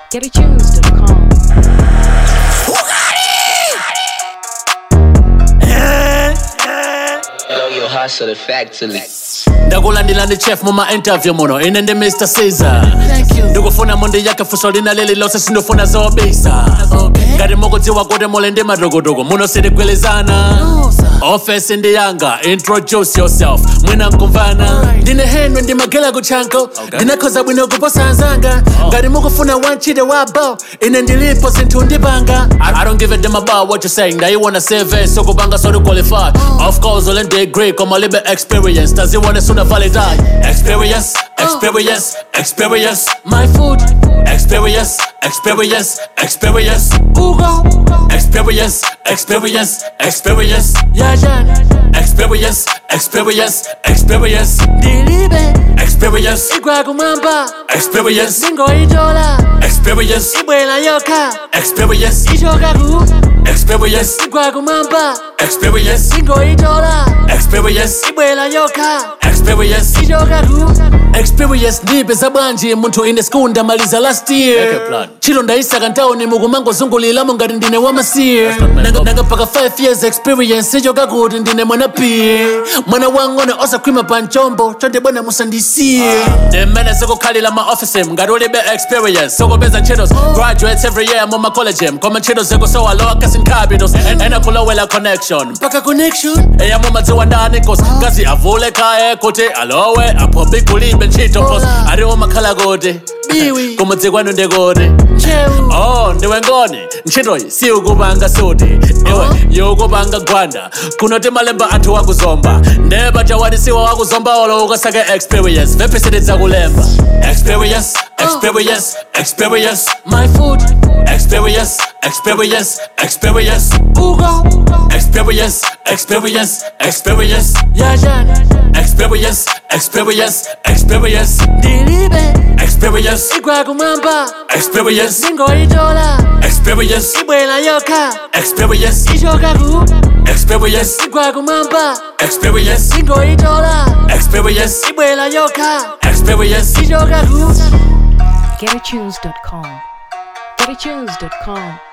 GetAtunes.com. Know your hustle effectively. ndakulandila ndi chef muma interview muno ine ndi mr caesar ndikufuna mundi yake fuso lina lili lonse sindifuna zobisa ngati mukudziwa kuti muli ndi madokotoko muno sitigwilizana ofesi ndi yanga introduce yourself mwina nkumvana ndine henry ndimagela kutchanko ndinakhoza bwino kuposa anzanga ngati mukufuna wantchito wabo ine ndilipo zinthu ndipanga I don't give a damn about what you're saying ndayiwona CV sokupanga soli qualified of course ule degree koma libe experience taziwone suna validate experience experience experience my food experience experience experience ugo experience experience experience yajan experience experience experience ndilibe experience igwakumwamba experience ndingoyitola experience ibwela yokha experience ichokaku experience igwakumwamba experience ndingoyitola experience ibwela yokha experience ichokaku experience ndipeza bwanji munthu ine school ndamaliza last year chilo ndayisaka ntawuni mukumangozunguliramo ngati ndine wamasiye nanga paka 5 years experience ichoka kuti ndine mwana piye mwana wang'ono osakhwima pa mchombo chonde bwana musandisiye ndimene zikukhalira ma office ngati ulibe experience sokupeza ntchitos graduates every year mu ma college koma ntchito zikusowa lower casting capitals ena kulowela connection mpaka connection eya mumadziwa ndani cause ngazi avule kaye kuti alowe apo bikulibe ntchito pos ariwo makhala kuti biwi kumudzi kwanu ndikuti oh ndiwe ngoni ntchitoyi siukupanga suti iwe yokupanga gwanda kunoti malemba anthu wakuzomba ndeba chawadisiwa wakuzomba olo ukasake experience vepisididza kulemba experience experience experience my food experience experience experience ugo experience experience experience yajan experience experience experience ndilibe experience igwakumwamba experience ndingoyitola experience ibwela yokha experience ichokaku experience igwakumwamba experience ndingoyitola experience ibwela yokha experience ichokaku GetAtunes.com. GetAtunes.com.